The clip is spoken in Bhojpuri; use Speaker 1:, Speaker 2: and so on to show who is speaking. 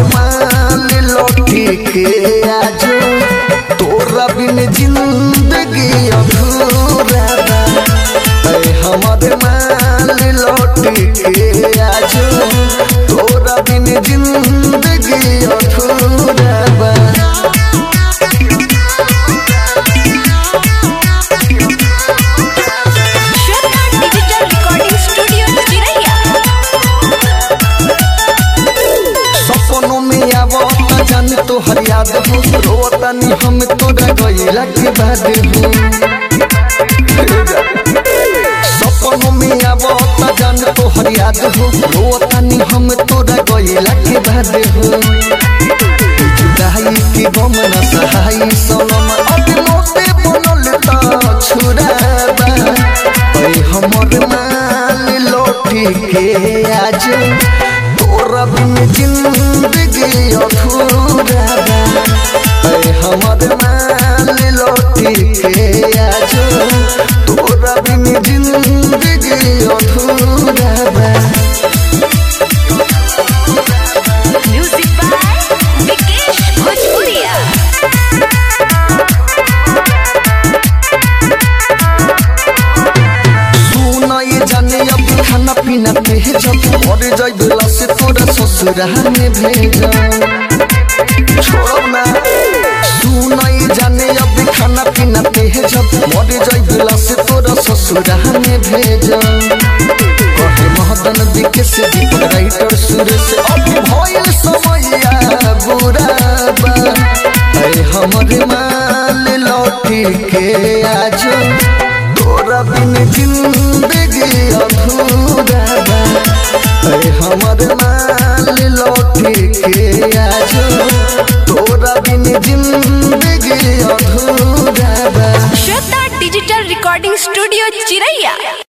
Speaker 1: माल लौटी के आजो तोरा बिन जिंदगी अधूरा बा ऐ हमर माल लौटी के आजो तोरा बिन जिंदगी अधूरा बा
Speaker 2: श्वेता डिजिटल रिकॉर्डिंग स्टूडियो चिरैया
Speaker 1: सपनों में आवत जान तो हर याद हो रोतनी हम तोरा गईला के बाद हो सपनों में आवत जान तो हर याद हो रोतनी हम तोरा गईला के बाद हो जुदाई की गम न सहाई सनम अब मोते बनल त छुराबा ऐ हमर माल लौटी के आज तोरा बिन जिंदगी अधूरा बा ऐ हमर माल लौटी के आज तोरा बिन जिंदगी अधूरा बा
Speaker 2: म्यूजिक बाय विकेश भोजपुरिया
Speaker 1: सुना ये जाने अब खाना पीना भेज और जाई बेला से तोरा ससुरा में भेज छोड़ ना सुना ये जाने अब खाना पीना भेज और जाई बेला से तोरा ससुरा में भेज कहे महदन दिखे से दीपक राइटर सुरेश अब भइल समैया बुरा बा ऐ हमर माल लौटी के आज तोरा बिन जिंदगी अधूरा बा ऐ हमर माल लौटी के आज तोरा बिन जिंदगी अधूरा बा
Speaker 2: श्वेता डिजिटल रिकॉर्डिंग स्टूडियो चिरैया